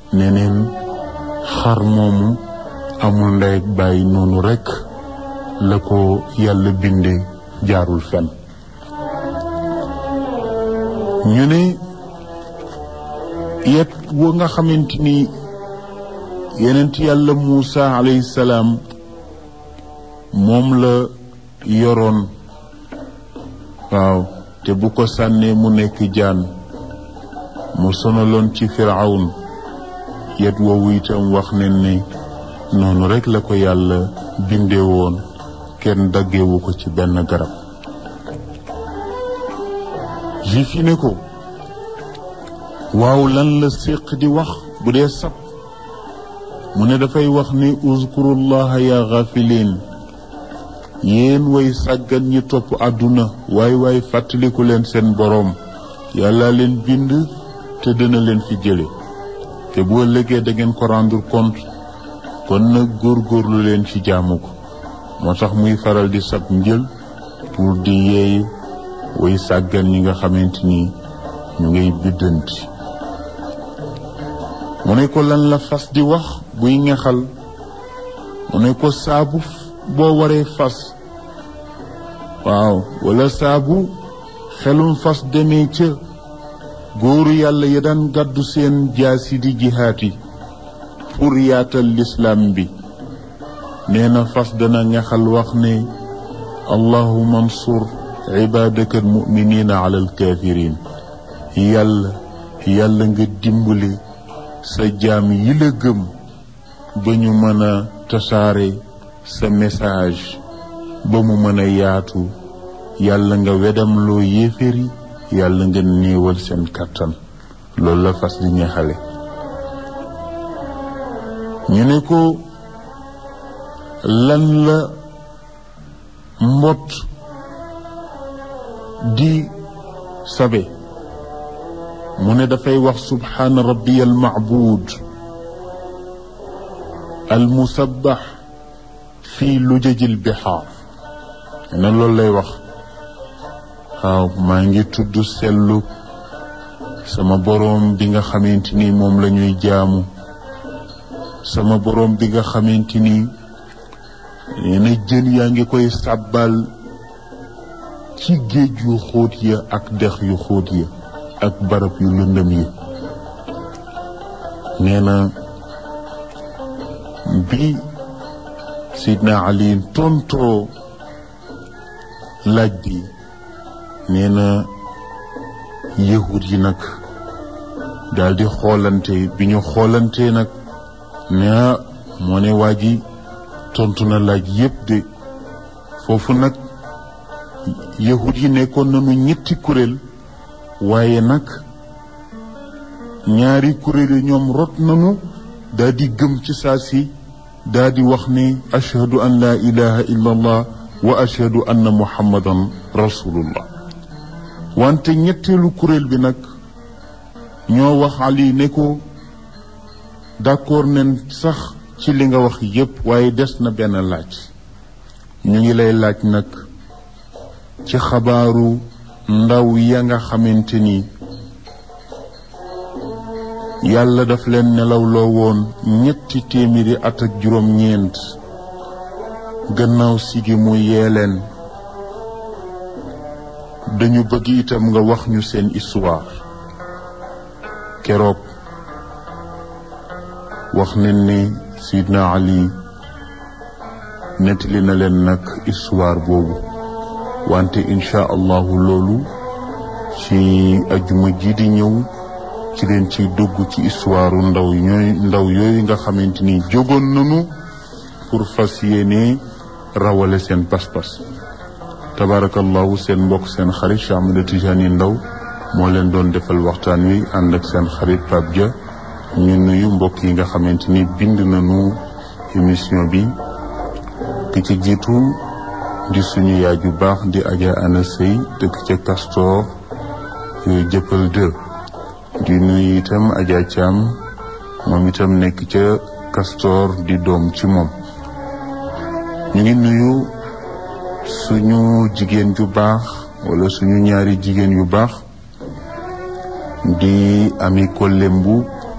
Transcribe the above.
neneen xar moomu amul ndey ak bàyyi noonu rekk la ko yàlla binde jaarul fen ñu ne yet wa nga xamante ni yenent yàlla Muusa alayhi salaam moom la yoroon waaw te bu ko sànnee mu nekk jaan mu sonaloon ci firawn yet woowu itam wax ne ni noonu rekk la ko yàlla bindee woon kenn daggewu ko ci benn garab juif yi ne ko waaw lan la séq di wax bu dee sab mu ne dafay wax ni uzkurullaha ya gafilin yéen way sàggan ñi topp àdduna waay waay fàttaliku leen seen boroom yàlla leen bind te dina leen fi jële te bu ëllëgee da ngeen ko rendre compte kon nag góorgóorlu leen ci jaamu ko moo tax muy faral di sab njël pour di yeey way sàggan ñi nga xamante ni ñu ngay biddanti mu ne ko lan la fas di wax buy ngexal mu ne ko saabu boo waree fas waaw wala saabu xelum fas demee ca góoru yàlla ya daan gàddu seen jaasi di jihaati pour yaatal lislaam bi nee na fas dana ngexal wax ne allahuma ansur ibaadaka almuminina ala alkafirin yàlla yàlla nga dimbali sa jaam yi la gëm ba ñu mën a tasaare sa message ba mu mën a yaatu yàlla nga wedam loo yéeféri yàlla nga néewal seen kàttan loolu la fas di ñaxale ñu ne ko lan la mbott di sabe mu ne dafay wax subhaana rabbiya almacbuud almusabbax fii lujajil bixaar ne loolu lay wax waaw maa ngi tudd sellu sama boroom bi nga xamante ni moom la ñuy jaamu sama boroom bi nga xamante ni nee na jën yaa ngi koy sàbbal ci géej yu xóot ya ak dex yu xóot ya ak barab yu lëndëm yi nee na bi sidna ali tontoo laaj bi nee na yahud yi nag daal di xoolante bi ñu xoolante nag ne moo ne waa ji tontu na laaj yépp de foofu nag yahud yi nekkoon nañu ñetti kuréel waaye nag ñaari kuréel yi ñoom rot nañu daa di gëm ci saa si daa di wax ne ashhadu an laa ilaha illa allah wa ashhadu anna muhammadan rasulullah wante ñetteelu kuréel bi nag ñoo wax ali ne ko d'accord nen sax ci li nga wax yépp waaye des na benn laaj ñu ngi lay laaj nag ci xabaaru ndaw ya nga xamante ni yàlla daf leen nelawloo woon ñetti téeméeri at ak juróom-ñeent gannaaw sigi mu yee leen dañu bëgg itam nga wax ñu seen histoire keroog wax nañ ne Sidna Ali nettali na leen nag histoire boobu wante incha allahu loolu ci ajuma ji di ñëw ci leen ciy dugg ci histoire ndaw ñooy ndaw yooyu nga xamante ni jógoon nañu pour fas yéene rawale seen pas-pas tabarakallahu seen mbokk seen xarit Cheikh Ahmed Tijani Ndaw moo leen doon defal waxtaan wi ànd ak seen xarit Pape Dia ñu nuyu mbokk yi nga xamante ni bind nañu émission bi ki ci jiitu di suñu yaay ju baax di Adja Ana Sey dëkk ca Castor jëppal 2 di nuyu itam Adja Thiam moom itam nekk ca Castor di doom ci moom ñu ngi nuyu suñu jigéen ju baax wala suñu ñaari jigéen yu baax di ami ko lembu